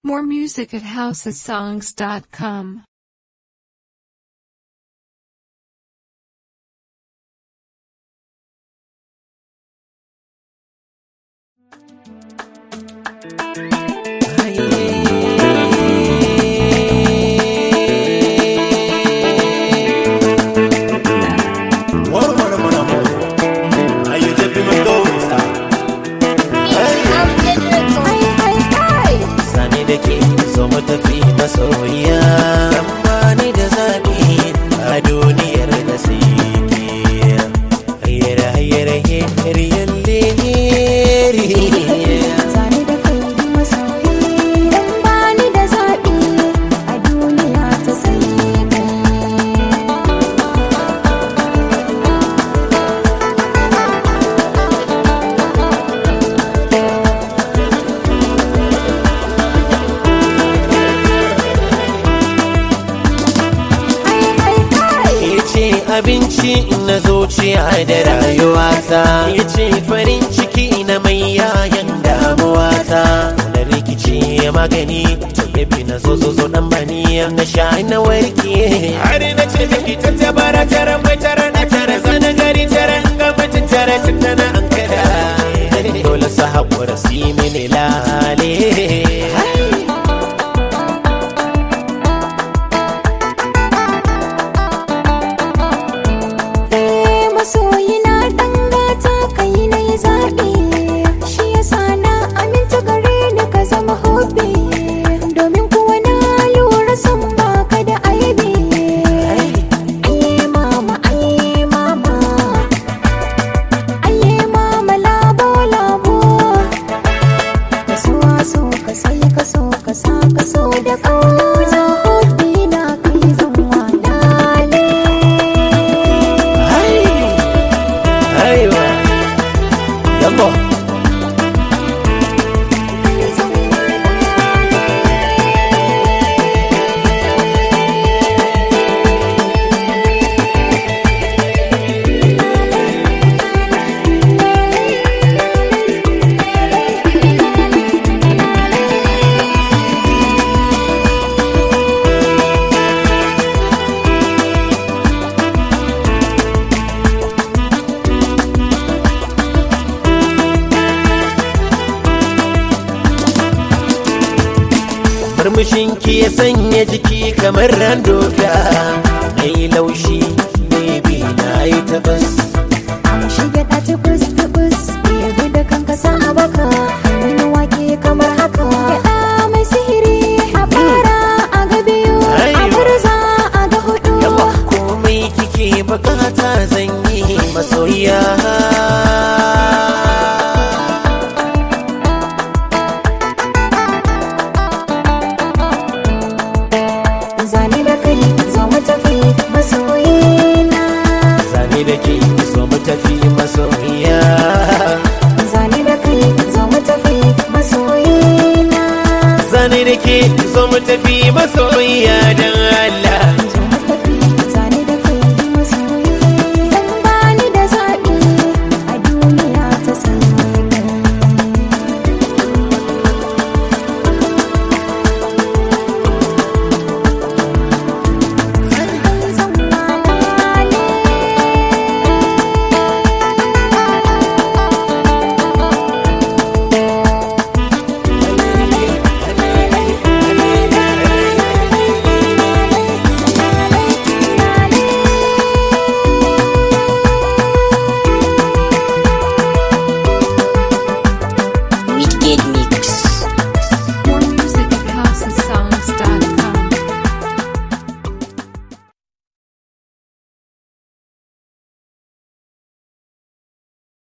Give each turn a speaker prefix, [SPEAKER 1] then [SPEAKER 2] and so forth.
[SPEAKER 1] More music at housesongs.com.
[SPEAKER 2] Sani da ke so mu tafi masoyiya Amma ni da zaɓi a duniyar da sike Hayyar hayyar hayyar yalle
[SPEAKER 3] Zane da kai masoyi dan bani da zaɓi a duniya ta sai kai. Hai hai hai.
[SPEAKER 2] Ya ce abinci na zuciya da rayuwata Ya ce farin ciki na mai yayan damuwata Na rikici magani Baby na zo zo zo dan bani Na sha na warke Har na ce miki ta tabara tara mai tara na tara Zana gari tara ga mutum tara tun da na ankara Dole su haƙura su yi mini lale
[SPEAKER 3] Eh, masoyina ɗan gata kai na yi zaɓi shi yasa na aminta gare ni ka zama hobi domin kuwa na lura san baka da aibi aye mama aye mama aye mama labo labo ka so so ka sai ka so ka sa ka so da ƙauna hobi na kai zan walale
[SPEAKER 2] Aiwa Yambo Murmushin ki ya sanya jiki kamar randoka Mai laushi baby na yi tabas
[SPEAKER 3] Shige ta tubus tubus Ɗebe da kanka sa a baka Wani wake kamar haka Kiɗa mai sihiri a fara a ga biyu A
[SPEAKER 2] Aiwa.
[SPEAKER 3] burza a ga hudu
[SPEAKER 2] Yawa komai kike bukata zan yi masoyiya
[SPEAKER 3] Zane da kai zo mu tafi masoyina
[SPEAKER 2] Zane da ke so mu tafi masoyiya
[SPEAKER 3] Zane da kai zo mu tafi masoyina
[SPEAKER 2] Zane da ke so mu tafi masoyiya don Allah